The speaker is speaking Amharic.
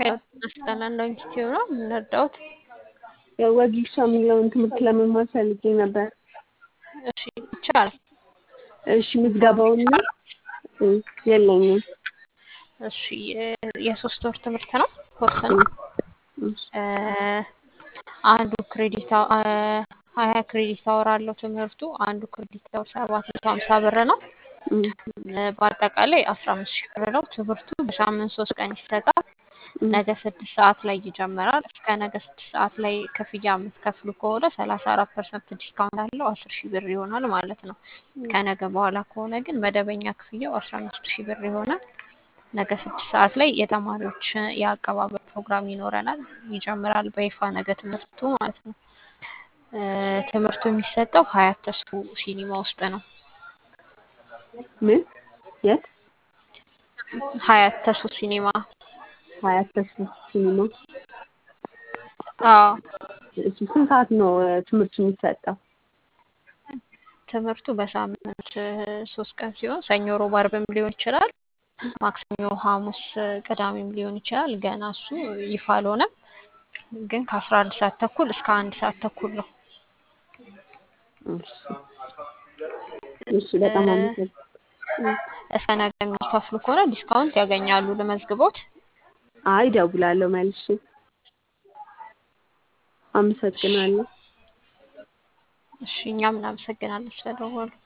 አስጠናን ነው ኢንስቲትዩት ነው የምንረዳውት። ወጊሻ የሚለውን ትምህርት ለመማር ፈልጌ ነበር። እሺ ይቻላል። እሺ ምዝገባውና የለኝም። እሺ የሶስት ወር ትምህርት ነው ኮርስ ነው። አንዱ ክሬዲት ሀያ ክሬዲት አወር አለው ትምህርቱ። አንዱ ክሬዲት አወር ሰባት መቶ ሀምሳ ብር ነው። በአጠቃላይ አስራ አምስት ሺህ ብር ነው። ትምህርቱ በሳምንት ሶስት ቀን ይሰጣል። ነገ ስድስት ሰዓት ላይ ይጀምራል። እስከ ነገ ስድስት ሰዓት ላይ ክፍያ የምትከፍሉ ከሆነ ሰላሳ አራት ፐርሰንት ዲስካውንት አለው አስር ሺህ ብር ይሆናል ማለት ነው። ከነገ በኋላ ከሆነ ግን መደበኛ ክፍያው አስራ አምስት ሺህ ብር ይሆናል። ነገ ስድስት ሰዓት ላይ የተማሪዎች የአቀባበል ፕሮግራም ይኖረናል። ይጀምራል በይፋ ነገ ትምህርቱ ማለት ነው። ትምህርቱ የሚሰጠው ሀያት ተስፉ ሲኒማ ውስጥ ነው። ምን የት? ሀያት ተስፉ ሲኒማ ሀያት ተስፉ ሲኒማ። አዎ እሺ ስንት ሰዓት ነው ትምህርቱ የሚሰጠው? ትምህርቱ በሳምንት ሶስት ቀን ሲሆን ሰኞ፣ ሮብ፣ አርብም ሊሆን ይችላል። ማክሰኞ፣ ሐሙስ፣ ቅዳሜም ሊሆን ይችላል። ገና እሱ ይፋ አልሆነም፣ ግን ከአስራ አንድ ሰዓት ተኩል እስከ አንድ ሰዓት ተኩል ነው። እሺ እሺ በጣም አመሰግናለሁ። እስከ ነገ የሚከፍሉ ከሆነ ዲስካውንት ያገኛሉ። ልመዝግቦት? አይ እደውላለሁ መልሼ። አመሰግናለሁ። እሺ እኛም እናመሰግናለን ስለደወሉ።